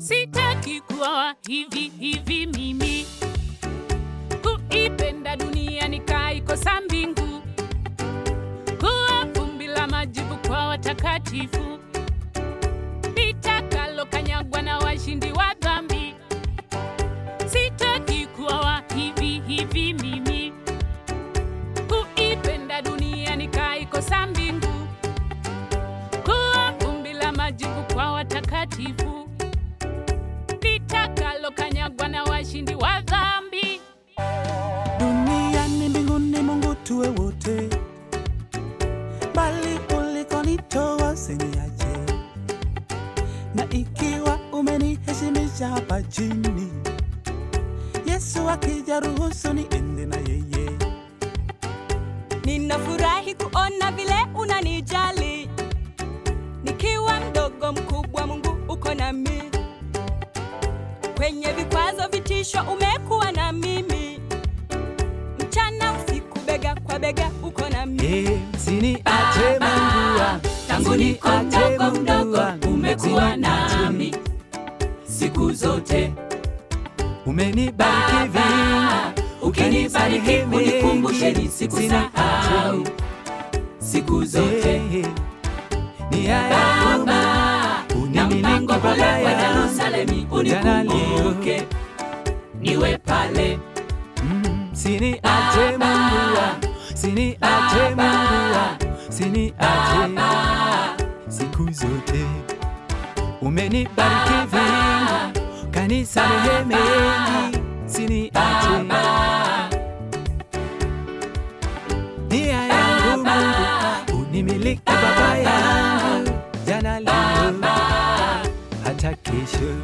Sitaki kuwa hivi hivi mimi, kuipenda dunia nikaikosa mbingu, kuwa vumbi la majivu kwa watakatifu, nitakalo kanyagwa na washindi wa dhambi. Sitaki kuwa hivi hivi mimi, kuipenda dunia nikaikosa mbingu, kuwa vumbi la majivu kwa watakatifu litakalo kanyagwa na washindi wa dhambi. Duniani mbinguni Mungu tuwe wote, bali ulikonitoa usiniache, na ikiwa umeniheshimisha hapa chini, Yesu akija ruhusu niende na yeye. Ninafurahi kuona vile unanijali, nikiwa mdogo mkubwa, Mungu uko nami. Kwenye vikwazo, vitisho, umekuwa na mimi, mchana usiku, bega kwa bega, uko nami. Eh, Usiniache Mungu wangu, Tangu niko usiniache mdogo Mungu mdogo, wangu, umekuwa usiniache. nami siku zote. Umenibariki vingi, Ukinibariki ukanisamehe unikumbushe mengi, nisikusahau siku zote. Eh, nia yangu Baba, na unimiliki mpango Baba ule wa yangu, Yerusalemu jana unikumbuke, niwe pale Mm, Siniache Mungu wangu, siniache Mungu wangu, siniache siku zote. Umenibariki vingi, kanisamehe mengi, siniache nia yangu Mungu, unimiliki Baba yangu, jana leo hata kesho.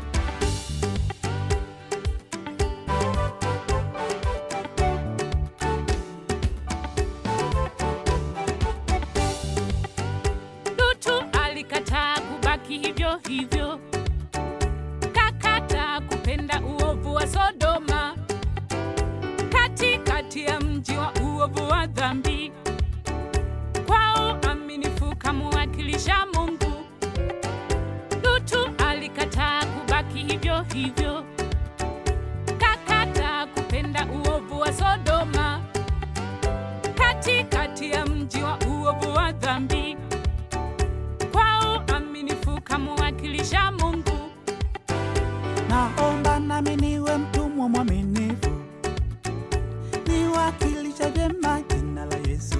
Lutu alikataa kubaki hivyo hivyo, kakata kupenda uovu wa Sodoma, katikati ya mji wa uovu wa dhambi. Kwa uaminifu kamuwakilisha Mungu. Lutu alikataa kubaki hivyo hivyo, kakata kupenda uovu wa Sodoma, katikati ya mji wa uovu wa dhambi kwa uaminifu kamuwakilisha Mungu. Naomba nami niwe mtumwa mwaminifu, niwakilisha vyema jina la Yesu,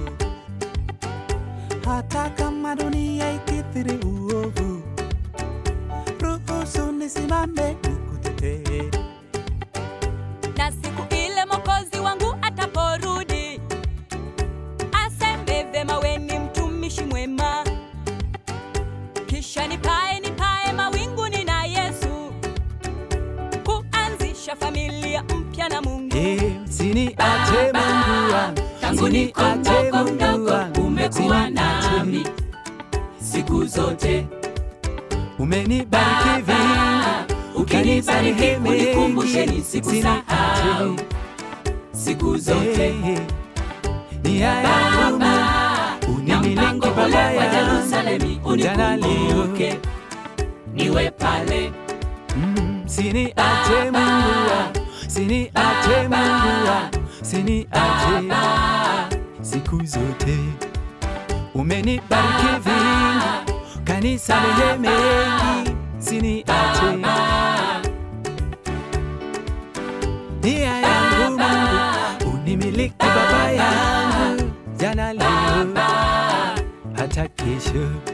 hata kama dunia ikithiri uovu, ruhusu nisimame nikutetee. na siku ile Mwokozi wangu ataporudi, aseme vema, we ni mtumishi mwema, kisha nipae nipae mawinguni na Yesu, kuanzisha familia mpya na Mungu. Eh, Usiniache Mungu wangu, Tangu niko usiniache mdogo Mungu mdogo, wangu, umekuwa usiniache. nami siku zote. Umenibariki vingi, Ukinibariki ukanisamehe unikumbushe mengi, nisikusahau siku zote. Eh, nia yangu Baba, Mungu, na unimiliki mpango ule Baba wa yangu, Yerusalemu jana leo unikumbuke, niwe pale Mm, Siniache Mungu wangu, siniache Mungu wangu, siniache siku zote. Umenibariki vingi, kanisamehe mengi, siniache nia yangu Mungu, unimiliki Baba yangu, jana leo hata kesho.